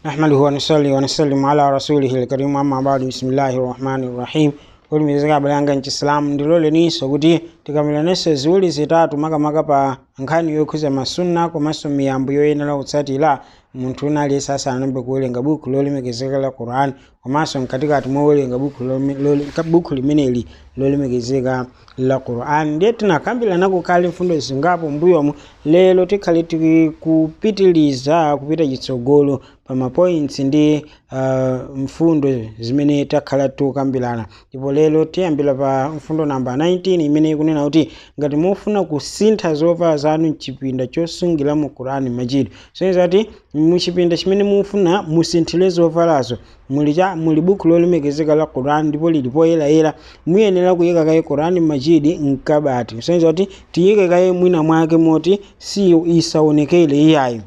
نحمده ونصلي ونسلم على رسوله الكريم أما بعد بسم الله الرحمن الرحيم kulimizika balanga nchisilamu ndiloleniso kuti tikamilanenso ziwiri zitatu makamaka pa nkhani yokhuza masunna komanso miyambo yoyenera kutsatira munthu wina aliyense asanayambe kuwerenga buku lolemekezeka la quran komanso mkatikati mowerenga buku lome- lole- ka- buku limeneli lolemekezeka la quran ndiye tinakambirana kukhala mfundo zingapo mbuyomu lero tikhale tikupitiliza kupita chitsogolo pa mapoints ndi uh, mfundo zimene takhala tikukambirana ndipo lero tiyambira pa mfundo namba 19 imene ikunena kuti ngati mufuna kusintha zovala zanu mchipinda chosungira mu qurani majid soneza kuti muchipinda chimene mufuna musinthire zovalazo muli cha muli buku lolemekezeka la quran ndipo lili poyerayera muyenera kuyika kaye quran majidi mkabati soneza kuti tiyike kaye mwina mwake moti si isaonekere iyayo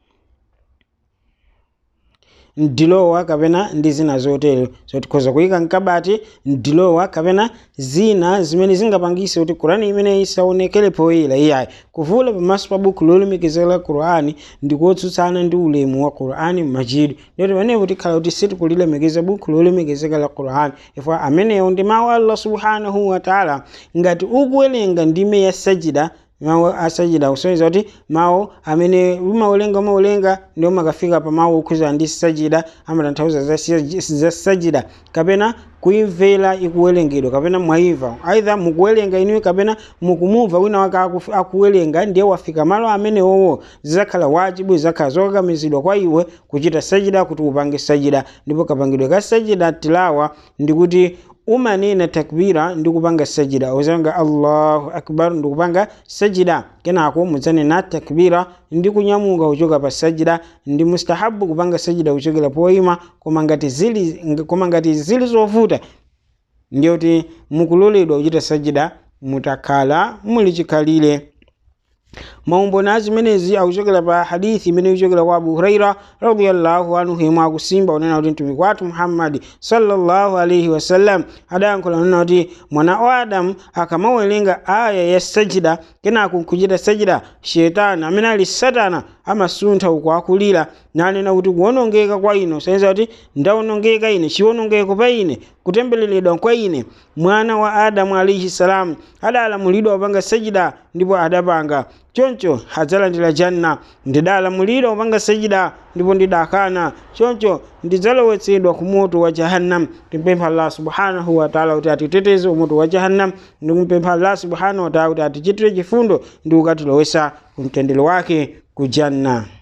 ndilowa kapena ndi zina zotero so tikhoza kuyika mkabati ndilowa kapena zina zimene zingapangise kuti qurani imene isaonekere poyera iyayi kuvula pamaso pa buku lolemekezeka la qurani ndikotsutsana ndi ulemu wa qurani majidi ndoti panepo tikhala kuti sitikulilemekeza buku lolemekezeka la qurani ifwa amenewo ndi mawu a allah subhanahu wataala ngati ukuwerenga ndime ya sajida mawu asajida kusonyeza kuti mawu amene umawerenga umawerenga ndio makafika pa mawu okhuza ndi sajida amatanthauza za, sij- za sajida kapena kuimvera ikuwerengedwa kapena mwaimva aidha mukuwerenga inuyo kapena mukumumva wina wake aku- akuwerenga ndiye wafika malo amenewowo zizakhala wajibu zizakhala zokakamizidwa kwa iwe kuchita sajida kuti upange sajida ndipo kapangidwe ka sajida tilawa ndikuti umanena takbira ndi kupanga sajida uzanga allahu akbar ndi kupanga sajida kenako mudzanena takbira ndi kunyamuka kuchoka pa sajida ndi mustahabu kupanga sajida kuchokera poyima koma ngati zili koma ngati zili zovuta ndiyoti mukuloledwa kuchita sajida mutakhala muli chikhalire maumboni azimenezi akuchokera pa hadithi imene ikuchokera kwa abu huraira radiallahu anhu imwe akusimba unena kuti mtumiki wathu muhammadi sallallahu alaihi wasallam adayankhula unena kuti mwana wa adamu akamawerenga aya ya sajida kenako nkuchita sajida shetani amene ali satana amasuntha uku akulira nanena kuti kuwonongeka kwa ine usayeza kuti ndawonongeka ine chiwonongeko pa ine kutembereredwa kwa ine mwana wa adamu alaihi salam adalamulidwa kupanga sajida ndipo adapanga choncho adzalandira janna ndidalamulidwa kupanga sajida ndipo ndidakana choncho ndidzalowetsedwa ku moto wa jahannam timpempha allah subhanahu wataala kuti atiteteze umoto wa jahannam ndikumpempha allah subhanahu wataala kuti atichitire chifundo ndi kukatilowesa kumtendere wake ku janna